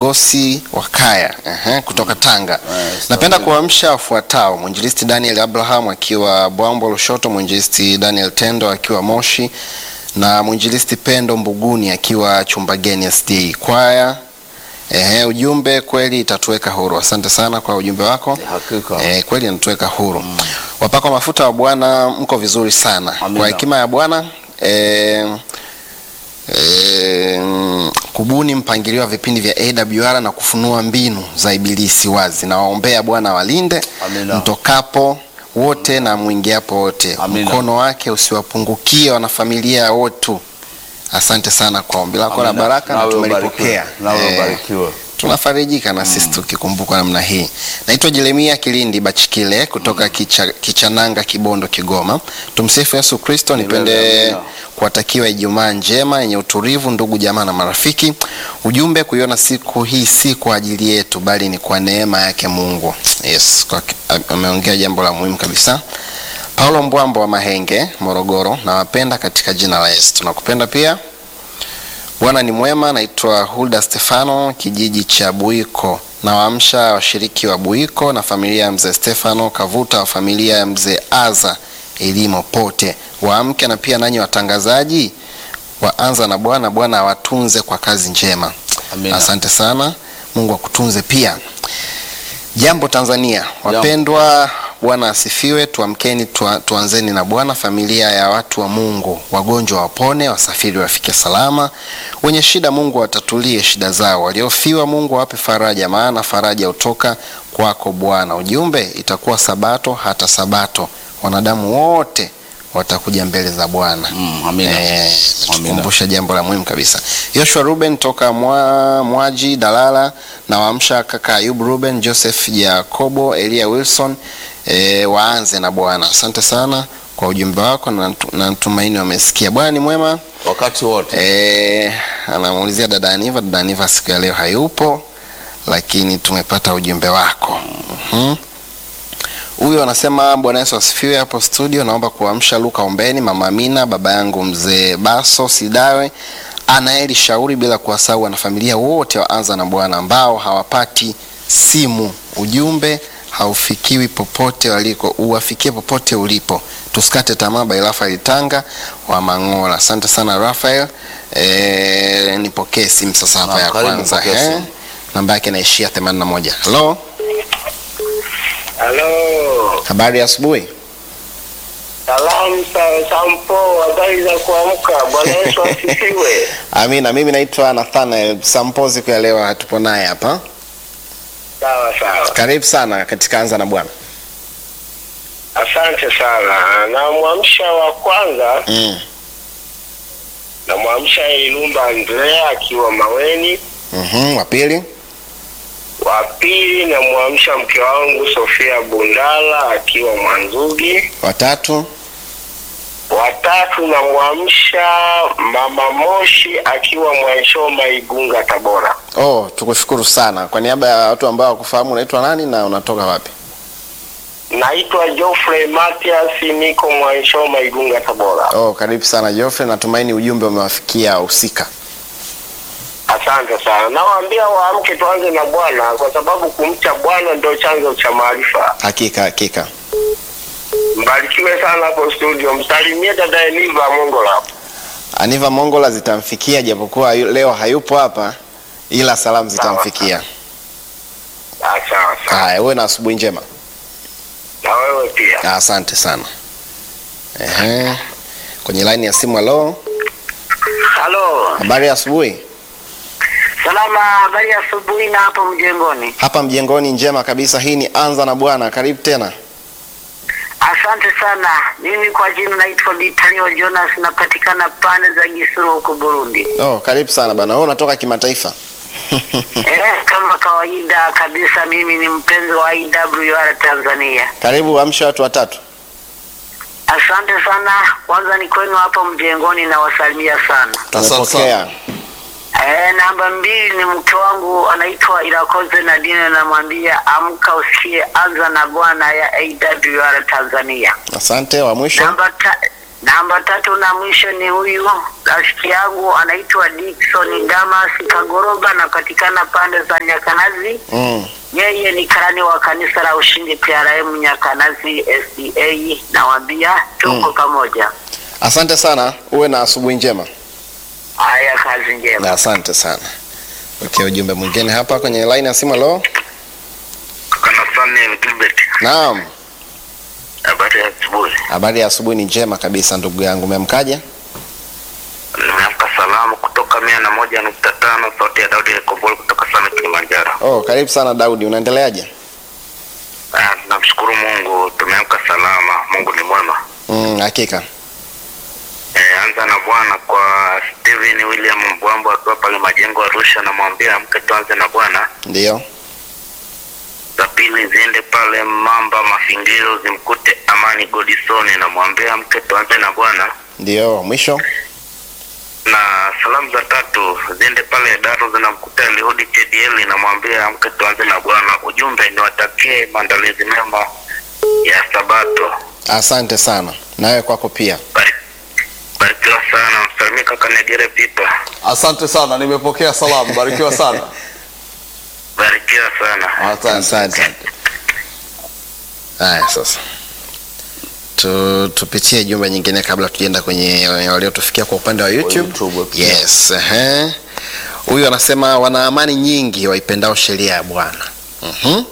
Kigosi wa Kaya ehe, kutoka Tanga. Yes, Napenda okay. kuamsha wafuatao: mwinjilisti Daniel Abraham akiwa Bwambo Lushoto, mwinjilisti Daniel Tendo akiwa Moshi na mwinjilisti Pendo Mbuguni akiwa Chumbageni SDA kwaya. Ehe, ujumbe kweli itatuweka huru. Asante sana kwa ujumbe wako. Hakika. Eh, kweli inatuweka huru. Wapakwa mafuta wa Bwana, mko vizuri sana. Amina. Kwa hekima ya Bwana eh, eh, kubuni mpangilio wa vipindi vya AWR na kufunua mbinu za ibilisi wazi. Nawaombea Bwana walinde Amina. mtokapo wote na mwingiapo wote, Amina. mkono wake usiwapungukie wanafamilia wotu. Asante sana kwa ombi lako la Amina. baraka na Nawe tumelipokea. ubarikiwe. Nawe Eh, ubarikiwe. tunafarijika na sisi tukikumbukwa namna hii. Naitwa Jeremia Kilindi Bachikile kutoka Kicha, Kichananga, Kibondo, Kigoma. Tumsifu Yesu Kristo. Nipende Amina. kuwatakiwa Ijumaa njema yenye utulivu, ndugu jamaa na marafiki. Ujumbe, kuiona siku hii si kwa ajili yetu, bali ni kwa neema yake Mungu. Yes, kwa- ameongea jambo la muhimu kabisa. Paulo Mbwambo wa Mahenge, Morogoro, nawapenda katika jina la Yesu. Tunakupenda pia. Bwana ni mwema. Naitwa Hulda Stefano, kijiji cha Buiko. Nawaamsha washiriki wa Buiko na familia ya mzee Stefano Kavuta wa familia ya mzee Aza Elimo pote waamke, na pia nanyi watangazaji waanza na Bwana. Bwana awatunze kwa kazi njema. Amina. Asante sana, Mungu akutunze pia. Jambo Tanzania, wapendwa, Bwana asifiwe. Tuamkeni, tua, tuanzeni na Bwana. Familia ya watu wa Mungu, wagonjwa wapone, wasafiri wafike salama, wenye shida Mungu atatulie shida zao, waliofiwa Mungu awape faraja, maana faraja hutoka kwako Bwana. Ujumbe, itakuwa sabato hata sabato, wanadamu wote watakuja mbele za Bwana. Mm, amina. Eh, Amina. tukumbusha jambo la muhimu kabisa. Joshua Ruben toka mwa, Mwaji Dalala na waamsha kaka Ayub Ruben, Joseph Jacobo, Elia Wilson e, waanze na Bwana. Asante sana kwa ujumbe wako na natu- na natumaini wamesikia. Bwana ni mwema. Wakati wote. E, anamuulizia dada Aniva. Dada Aniva siku ya leo hayupo, lakini tumepata ujumbe wako. Mhm. Huyo anasema Bwana Yesu asifiwe. Hapo studio, naomba kuamsha Luka Ombeni, mama Amina, baba yangu mzee Baso Sidawe, Anaeli Shauri, bila kuwasahau wanafamilia wote waanza na Bwana ambao hawapati simu. Ujumbe haufikiwi popote waliko, uwafikie popote ulipo. Tusikate tamaa. By Rafael Tanga wa Mangola. Asante sana Rafael. E, nipokee simu sasa hapa Naam, ya karibu, kwanza. pokea eh. simu. Namba yake inaishia 81. Hello, Halo, habari ya asubuhi. salamu sa Sampo, habari za kuamka. Bwana Yesu asifiwe. Amina. Mimi naitwa Nathanael Sampo. Siku ya leo hatupo naye hapa. Sawa sawa, Karibu sana katika Anza na Bwana. asante sana. Namwamsha wa kwanza, Mm. namwamsha Ilumba Andrea akiwa Maweni. Mhm. Wa pili. Wa pili namwamsha mke wangu Sofia Bundala akiwa Mwanzugi. Wa tatu. Watatu namwamsha mama Moshi akiwa Mwanshoma Igunga Tabora. Oh, tukushukuru sana. Kwa niaba ya watu ambao hawakufahamu unaitwa nani na unatoka wapi? Naitwa Geoffrey Matias, niko Mwanshoma Igunga Tabora. Oh, karibu sana Geoffrey. Natumaini ujumbe umewafikia husika. Asante sana. Nawaambia waamke, tuanze na Bwana kwa sababu kumcha Bwana ndio chanzo cha maarifa. Hakika hakika. Mbarikiwe sana hapo studio, msalimie dada Eniva Mongola. Aniva Mongola zitamfikia japokuwa yu- leo hayupo hapa ila salamu zitamfikia. Ah, Sawa sawa, Haya, uwe na asubuhi njema. na wewe pia. Ah, Asante sana. Ehe. Kwenye line ya simu halo. Halo, Habari ya asubuhi. salama. Habari ya asubuhi na hapo mjengoni. Hapa mjengoni njema kabisa. Hii ni Anza na Bwana. Karibu tena. Asante sana. Mimi kwa jina naitwa Vitalio Jonas, napatikana pande za Gisuru huko Burundi. Oh, karibu sana bana. Wewe unatoka kimataifa. Eh, kama kawaida kabisa, mimi ni mpenzi wa IWR Tanzania. Karibu amsha watu watatu. Asante sana. Kwanza ni kwenu hapo mjengoni, nawasalimia sana. Asante Tumepokea. sana. Eh, namba mbili ni mke wangu anaitwa Irakoze Nadine, namwambia amka usikie anza na Bwana ya AWR Tanzania. Asante. Wa mwisho. Namba ta, Namba tatu na mwisho ni huyu rafiki yangu anaitwa Dickson Damas Kagoroba, anapatikana pande za Nyakanazi. Mm. Yeye ni karani wa kanisa la Ushindi PRM Nyakanazi SDA. Nawaambia tuko Mm. pamoja. Asante sana, uwe na asubuhi njema. Haya, kazi njema. Na asante sana. Okay, ujumbe mwingine hapa kwenye line ya simu. Halo, Kana Samuel Gilbert. naam. Habari ya asubuhi. Habari ya asubuhi ni njema kabisa ndugu yangu, umemkaje? Nimeamka salamu kutoka mia na moja nukta tano sauti ya Daudi Kombolo kutoka sana Kilimanjaro. Oh, karibu sana Daudi, unaendeleaje? Ah, Namshukuru Mungu tumeamka salama. Mungu ni mwema. Mm, hakika. Eh, anza na Bwana kwa Steven William Mbwambo akiwa pale Majengo Arusha, namwambia amke tuanze na Bwana. Ndio. Za pili ziende pale Mamba Mafingiro zimkute Amani Godisoni, namwambia amke tuanze na Bwana. Ndio, mwisho. Na salamu za tatu ziende pale Daro zinamkuta Elihudi KDL, namwambia amke tuanze na Bwana. Ujumbe niwatakie maandalizi mema ya Sabato. Asante sana. Nawe kwako pia. Bari- Barikiwa sana, msalimie kaka Negere Pipa. Asante sana, nimepokea salamu. Barikiwa sana. Barikiwa sana. Asante. Asante. Haya sasa. Tu, tupitie jumbe nyingine kabla tujaenda kwenye waliotufikia kwa upande wa YouTube. YouTube pia. Yes, ehe. Huyu anasema wana amani nyingi waipendao sheria ya Bwana. Mhm.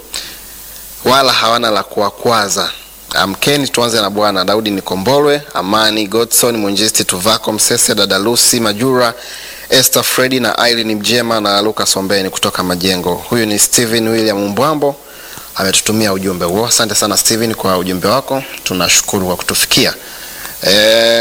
Wala hawana la kuwakwaza. Amkeni tuanze na Bwana. Daudi Nikombolwe, Amani Godson, Mwinjilisti Tuvako Msese, dada Lucy Majura, Esther Fredi na Irene Mjema na Lucas Ombeni kutoka Majengo. Huyu ni Steven William Mbwambo ametutumia ujumbe huo. Asante sana Steven kwa ujumbe wako, tunashukuru kwa kutufikia. E,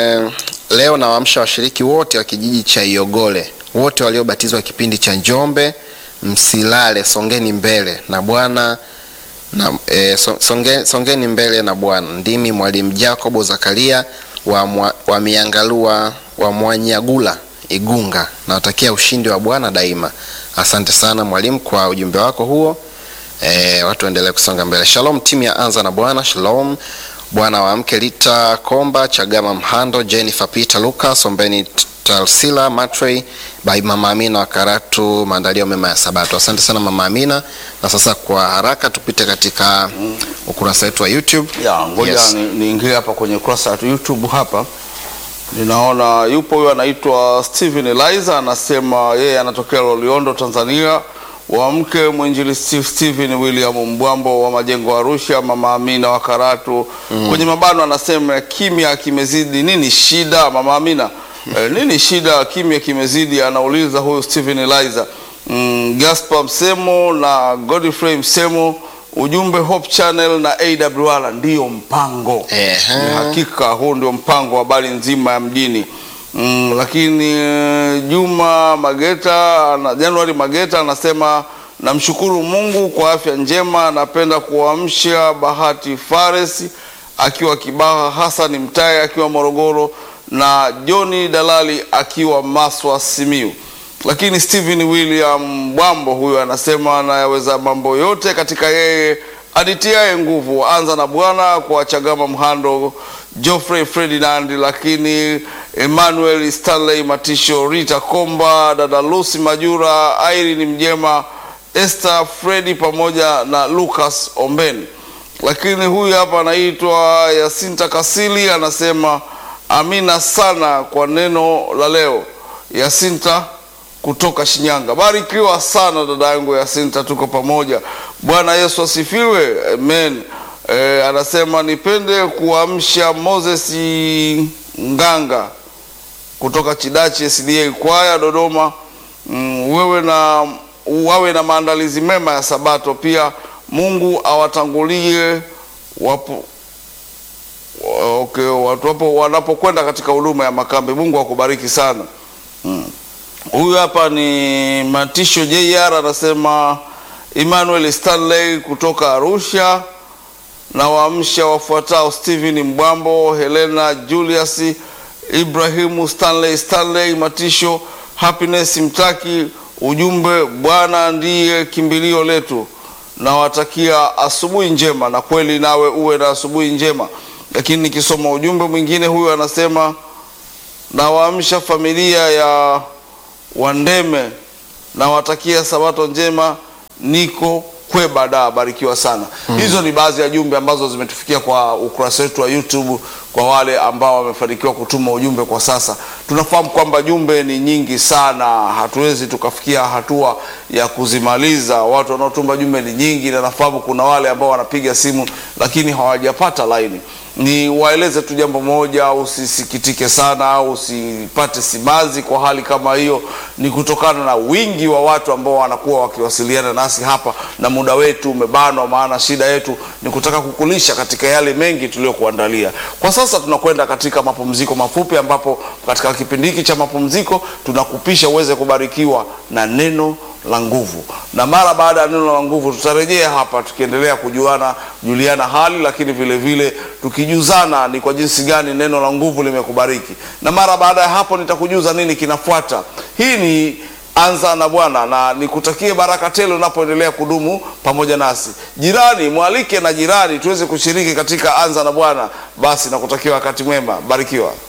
leo nawaamsha washiriki wote wa kijiji cha Iogole, wote waliobatizwa kipindi cha Njombe, msilale, songeni mbele na Bwana na, e, so, songe, songeni mbele na Bwana. Ndimi mwalimu Jacobo Zakaria wa, mwa, wa Miangalua wa Mwanyagula Igunga. Nawatakia ushindi wa Bwana daima. Asante sana mwalimu kwa ujumbe wako huo. E, watu waendelee kusonga mbele. Shalom timu ya Anza na Bwana. Shalom Bwana wa mke Lita Komba, Chagama Mhando, Jennifer Peter Lucas, Ombeni Talsila Matrey, by Mama Amina wa Karatu, maandalio mema ya Sabato. Asante sana Mama Amina. Na sasa kwa haraka tupite katika ukurasa wetu wa YouTube. Ya, ngoja Yes. ni- niingie hapa kwenye ukurasa wa YouTube hapa. Ninaona yupo huyo anaitwa Steven Eliza anasema yeye anatokea Loliondo Tanzania. Wa mke mwinjilisti Steven William Mbwambo wa Majengo Arusha, Mama Amina wa Karatu. Kwenye mabano anasema kimya kimezidi, nini shida Mama Amina? Eh, nini shida kimya kimezidi? Anauliza huyu Steven Eliza. Mm, Gaspar Msemo na Godfrey Msemo ujumbe Hope Channel na AWR ndiyo mpango. Ehe. Ni hakika huu ndio mpango wa habari nzima ya mjini. Mm, lakini eh, Juma Mageta na Januari Mageta anasema namshukuru Mungu kwa afya njema. Napenda kuamsha Bahati Fares akiwa Kibaha, Hassan Mtaye akiwa Morogoro na Joni Dalali akiwa Maswa Simiu. Lakini Stephen William Bwambo huyo anasema anayaweza mambo yote katika yeye aditiaye nguvu. Anza na Bwana kwa Chagama Mhando, Geoffrey Ferdinand, lakini Emmanuel Stanley Matisho, Rita Komba, dada Lucy Majura, Irene Mjema, Esther Fredi pamoja na Lucas Ombeni. Lakini huyu hapa anaitwa Yasinta Kasili anasema amina sana kwa neno la leo. Yasinta kutoka Shinyanga. Barikiwa sana dada yangu Yasinta, tuko pamoja. Bwana Yesu asifiwe, amen. E, anasema nipende kuamsha Moses Nganga kutoka Chidachi SDA kwaya Dodoma. Mm, wewe na wawe na maandalizi mema ya Sabato. Pia Mungu awatangulie wapo okay, watu wapo wanapokwenda katika huduma ya makambi. Mungu akubariki sana. Mm. Huyu hapa ni Matisho JR anasema Emmanuel Stanley kutoka Arusha na waamsha wafuatao Stephen Mbwambo, Helena Julius, Ibrahimu Stanley Stanley Matisho, Happiness Mtaki. Ujumbe, Bwana ndiye kimbilio letu. Nawatakia asubuhi njema, na kweli nawe uwe na asubuhi njema. Lakini nikisoma ujumbe mwingine, huyu anasema nawaamsha familia ya Wandeme, nawatakia sabato njema, niko Kwebada, barikiwa sana. Hizo ni baadhi ya jumbe ambazo zimetufikia kwa ukurasa wetu wa YouTube kwa wale ambao wamefanikiwa kutuma ujumbe kwa sasa. Tunafahamu kwamba jumbe ni nyingi sana, hatuwezi tukafikia hatua ya kuzimaliza. Watu wanaotuma jumbe ni nyingi, na nafahamu kuna wale ambao wanapiga simu lakini hawajapata laini. Ni waeleze tu jambo moja, usisikitike sana au usipate simanzi kwa hali kama hiyo. Ni kutokana na wingi wa watu ambao wanakuwa wakiwasiliana nasi hapa, na muda wetu umebanwa, maana shida yetu ni kutaka kukulisha katika yale mengi tuliyokuandalia. Kwa sasa tunakwenda katika mapumziko mafupi, ambapo katika kipindi hiki cha mapumziko tunakupisha uweze kubarikiwa na neno la nguvu, na mara baada ya neno la nguvu tutarejea hapa tukiendelea kujuana juliana hali, lakini vile vile tukijuzana ni kwa jinsi gani neno la nguvu limekubariki, na mara baada ya hapo nitakujuza nini kinafuata. Hii ni Anza na Bwana, na nikutakie baraka tele unapoendelea kudumu pamoja nasi. Jirani mwalike na jirani tuweze kushiriki katika Anza na Bwana. Basi nakutakia wakati mwema, barikiwa.